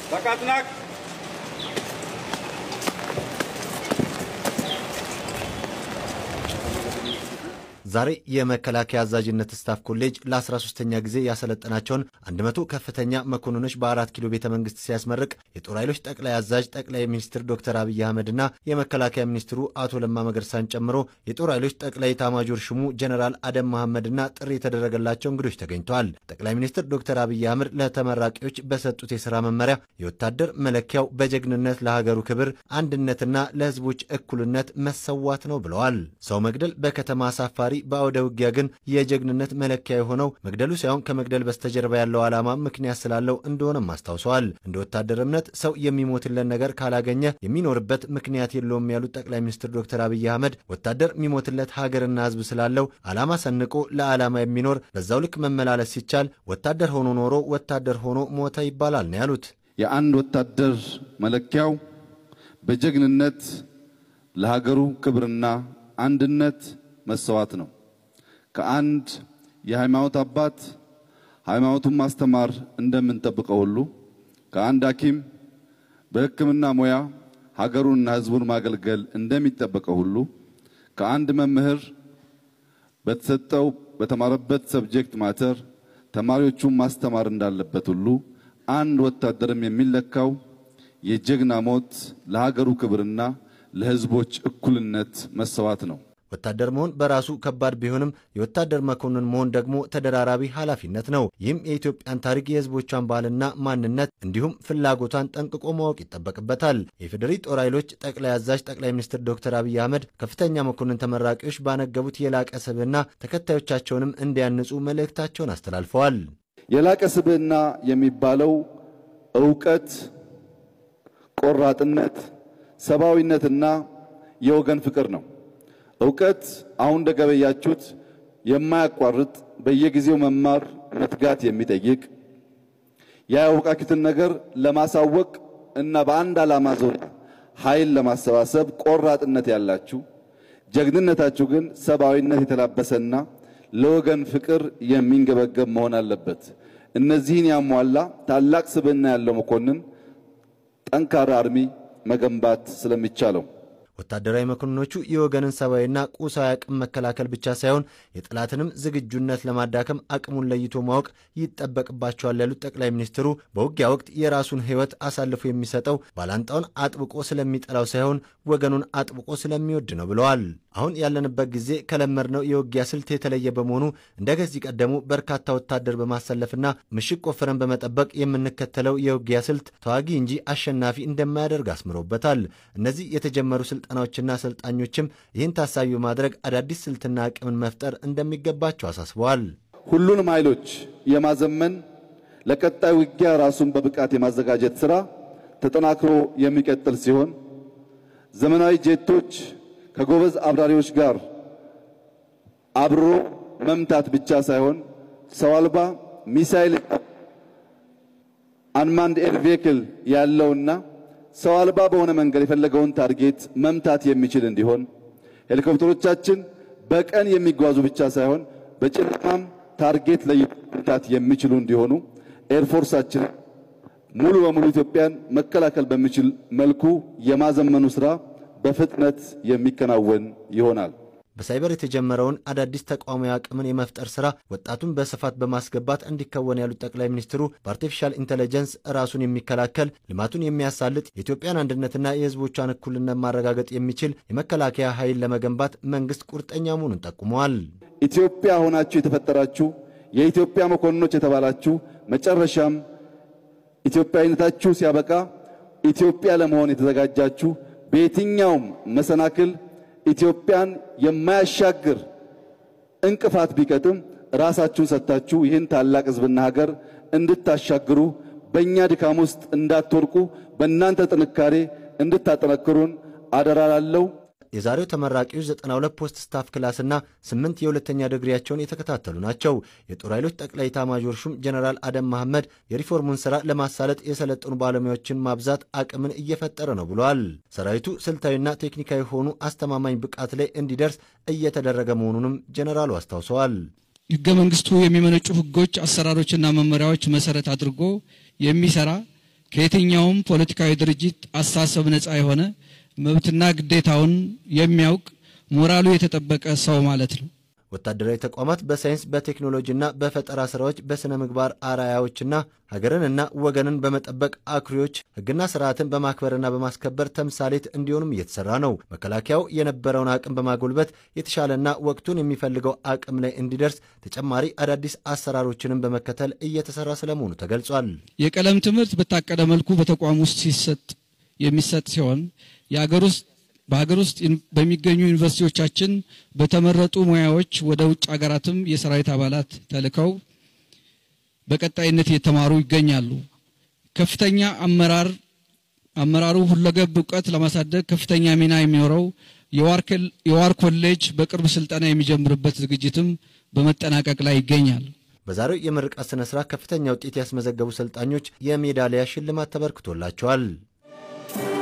Bakatnak. ዛሬ የመከላከያ አዛዥነት ስታፍ ኮሌጅ ለ13ኛ ጊዜ ያሰለጠናቸውን 100 ከፍተኛ መኮንኖች በአራት ኪሎ ቤተ መንግስት ሲያስመርቅ የጦር ኃይሎች ጠቅላይ አዛዥ ጠቅላይ ሚኒስትር ዶክተር አብይ አህመድና የመከላከያ ሚኒስትሩ አቶ ለማ መገርሳን ጨምሮ የጦር ኃይሎች ጠቅላይ ኤታማዦር ሹሙ ጀነራል አደም መሐመድና ጥሪ የተደረገላቸው እንግዶች ተገኝተዋል። ጠቅላይ ሚኒስትር ዶክተር አብይ አህመድ ለተመራቂዎች በሰጡት የሥራ መመሪያ የወታደር መለኪያው በጀግንነት ለሀገሩ ክብር አንድነትና ለሕዝቦች እኩልነት መሰዋት ነው ብለዋል። ሰው መግደል በከተማ አሳፋሪ በአውደ ውጊያ ግን የጀግንነት መለኪያ የሆነው መግደሉ ሳይሆን ከመግደል በስተጀርባ ያለው ዓላማ ምክንያት ስላለው እንደሆነም አስታውሰዋል። እንደ ወታደር እምነት ሰው የሚሞትለን ነገር ካላገኘ የሚኖርበት ምክንያት የለውም ያሉት ጠቅላይ ሚኒስትር ዶክተር አብይ አህመድ ወታደር የሚሞትለት ሀገርና ሕዝብ ስላለው ዓላማ ሰንቆ ለዓላማ የሚኖር በዛው ልክ መመላለስ ሲቻል ወታደር ሆኖ ኖሮ ወታደር ሆኖ ሞተ ይባላል ነው ያሉት። የአንድ ወታደር መለኪያው በጀግንነት ለሀገሩ ክብርና አንድነት መሰዋት ነው። ከአንድ የሃይማኖት አባት ሃይማኖቱን ማስተማር እንደምንጠብቀው ሁሉ ከአንድ ሐኪም በሕክምና ሙያ ሀገሩንና ሕዝቡን ማገልገል እንደሚጠበቀው ሁሉ ከአንድ መምህር በተሰጠው በተማረበት ሰብጀክት ማተር ተማሪዎቹን ማስተማር እንዳለበት ሁሉ አንድ ወታደርም የሚለካው የጀግና ሞት ለሀገሩ ክብርና ለሕዝቦች እኩልነት መሰዋት ነው። ወታደር መሆን በራሱ ከባድ ቢሆንም የወታደር መኮንን መሆን ደግሞ ተደራራቢ ኃላፊነት ነው። ይህም የኢትዮጵያን ታሪክ፣ የህዝቦቿን ባህልና ማንነት እንዲሁም ፍላጎቷን ጠንቅቆ ማወቅ ይጠበቅበታል። የፌዴሪ ጦር ኃይሎች ጠቅላይ አዛዥ ጠቅላይ ሚኒስትር ዶክተር አብይ አህመድ ከፍተኛ መኮንን ተመራቂዎች ባነገቡት የላቀ ስብዕና ተከታዮቻቸውንም እንዲያንጹ መልእክታቸውን አስተላልፈዋል። የላቀ ስብዕና የሚባለው እውቀት፣ ቆራጥነት፣ ሰብአዊነትና የወገን ፍቅር ነው። እውቀት አሁን እንደገበያችሁት የማያቋርጥ በየጊዜው መማር መትጋት የሚጠይቅ ያወቃችሁትን ነገር ለማሳወቅ እና በአንድ ዓላማ ዙሪያ ኃይል ለማሰባሰብ ቆራጥነት ያላችሁ፣ ጀግንነታችሁ ግን ሰብአዊነት የተላበሰና ለወገን ፍቅር የሚንገበገብ መሆን አለበት። እነዚህን ያሟላ ታላቅ ስብዕና ያለው መኮንን ጠንካራ አርሚ መገንባት ስለሚቻለው ወታደራዊ መኮንኖቹ የወገንን ሰብአዊና ቁሳዊ አቅም መከላከል ብቻ ሳይሆን የጠላትንም ዝግጁነት ለማዳከም አቅሙን ለይቶ ማወቅ ይጠበቅባቸዋል ያሉት ጠቅላይ ሚኒስትሩ በውጊያ ወቅት የራሱን ሕይወት አሳልፎ የሚሰጠው ባላንጣውን አጥብቆ ስለሚጠላው ሳይሆን ወገኑን አጥብቆ ስለሚወድ ነው ብለዋል። አሁን ያለንበት ጊዜ ከለመድነው የውጊያ ስልት የተለየ በመሆኑ እንደ ከዚህ ቀደሙ በርካታ ወታደር በማሰለፍና ምሽግ ቆፍረን በመጠበቅ የምንከተለው የውጊያ ስልት ተዋጊ እንጂ አሸናፊ እንደማያደርግ አስምሮበታል። እነዚህ የተጀመሩ ስልጠናዎችና አሰልጣኞችም ይህን ታሳቢ በማድረግ አዳዲስ ስልትና አቅምን መፍጠር እንደሚገባቸው አሳስበዋል። ሁሉንም ኃይሎች የማዘመን ለቀጣይ ውጊያ ራሱን በብቃት የማዘጋጀት ስራ ተጠናክሮ የሚቀጥል ሲሆን ዘመናዊ ጄቶች ከጎበዝ አብራሪዎች ጋር አብሮ መምታት ብቻ ሳይሆን ሰው አልባ ሚሳይል አንማንድ ኤር ቬክል ያለውና ሰው አልባ በሆነ መንገድ የፈለገውን ታርጌት መምታት የሚችል እንዲሆን ሄሊኮፕተሮቻችን በቀን የሚጓዙ ብቻ ሳይሆን በጨለማም ታርጌት ለይቶ መምታት የሚችሉ እንዲሆኑ ኤርፎርሳችን ሙሉ በሙሉ ኢትዮጵያን መከላከል በሚችል መልኩ የማዘመኑ ስራ በፍጥነት የሚከናወን ይሆናል። በሳይበር የተጀመረውን አዳዲስ ተቋማዊ አቅምን የመፍጠር ስራ ወጣቱን በስፋት በማስገባት እንዲከወን ያሉት ጠቅላይ ሚኒስትሩ በአርቲፊሻል ኢንቴሊጀንስ ራሱን የሚከላከል ልማቱን የሚያሳልጥ የኢትዮጵያን አንድነትና የሕዝቦቿን እኩልነት ማረጋገጥ የሚችል የመከላከያ ኃይል ለመገንባት መንግስት ቁርጠኛ መሆኑን ጠቁመዋል። ኢትዮጵያ ሆናችሁ የተፈጠራችሁ የኢትዮጵያ መኮንኖች የተባላችሁ መጨረሻም ኢትዮጵያዊነታችሁ ሲያበቃ ኢትዮጵያ ለመሆን የተዘጋጃችሁ በየትኛውም መሰናክል ኢትዮጵያን የማያሻግር እንቅፋት ቢቀጥም ራሳችሁን ሰጥታችሁ ይህን ታላቅ ሕዝብና ሀገር እንድታሻግሩ በእኛ ድካም ውስጥ እንዳትወርቁ በእናንተ ጥንካሬ እንድታጠነክሩን አደራ ላለው የዛሬው ተመራቂዎች 92 ፖስት ስታፍ ክላስና 8 የሁለተኛ ዲግሪያቸውን የተከታተሉ ናቸው። የጦር ኃይሎች ጠቅላይ ኤታማዦር ሹም ጀነራል አደም መሐመድ የሪፎርሙን ስራ ለማሳለጥ የሰለጠኑ ባለሙያዎችን ማብዛት አቅምን እየፈጠረ ነው ብለዋል። ሰራዊቱ ስልታዊና ቴክኒካዊ የሆኑ አስተማማኝ ብቃት ላይ እንዲደርስ እየተደረገ መሆኑንም ጀነራሉ አስታውሰዋል። ህገ መንግስቱ የሚመነጩ ህጎች፣ አሰራሮችና መመሪያዎች መሰረት አድርጎ የሚሰራ ከየትኛውም ፖለቲካዊ ድርጅት አስተሳሰብ ነፃ የሆነ መብትና ግዴታውን የሚያውቅ ሞራሉ የተጠበቀ ሰው ማለት ነው። ወታደራዊ ተቋማት በሳይንስ በቴክኖሎጂና በፈጠራ ስራዎች በሥነ ምግባር አርአያዎችና ሀገርንና ወገንን በመጠበቅ አኩሪዎች ሕግና ስርዓትን በማክበርና በማስከበር ተምሳሌት እንዲሆኑም እየተሰራ ነው። መከላከያው የነበረውን አቅም በማጎልበት የተሻለና ወቅቱን የሚፈልገው አቅም ላይ እንዲደርስ ተጨማሪ አዳዲስ አሰራሮችንም በመከተል እየተሰራ ስለመሆኑ ተገልጿል። የቀለም ትምህርት በታቀደ መልኩ በተቋም ውስጥ ሲሰጥ የሚሰጥ ሲሆን የሀገር ውስጥ በሀገር ውስጥ በሚገኙ ዩኒቨርሲቲዎቻችን በተመረጡ ሙያዎች ወደ ውጭ ሀገራትም የሰራዊት አባላት ተልከው በቀጣይነት እየተማሩ ይገኛሉ። ከፍተኛ አመራር አመራሩ ሁለገብ እውቀት ለማሳደግ ከፍተኛ ሚና የሚኖረው የዋር ኮሌጅ በቅርብ ስልጠና የሚጀምርበት ዝግጅትም በመጠናቀቅ ላይ ይገኛል። በዛሬው የምርቃት ስነ ስርዓት ከፍተኛ ውጤት ያስመዘገቡ ሰልጣኞች የሜዳሊያ ሽልማት ተበርክቶላቸዋል።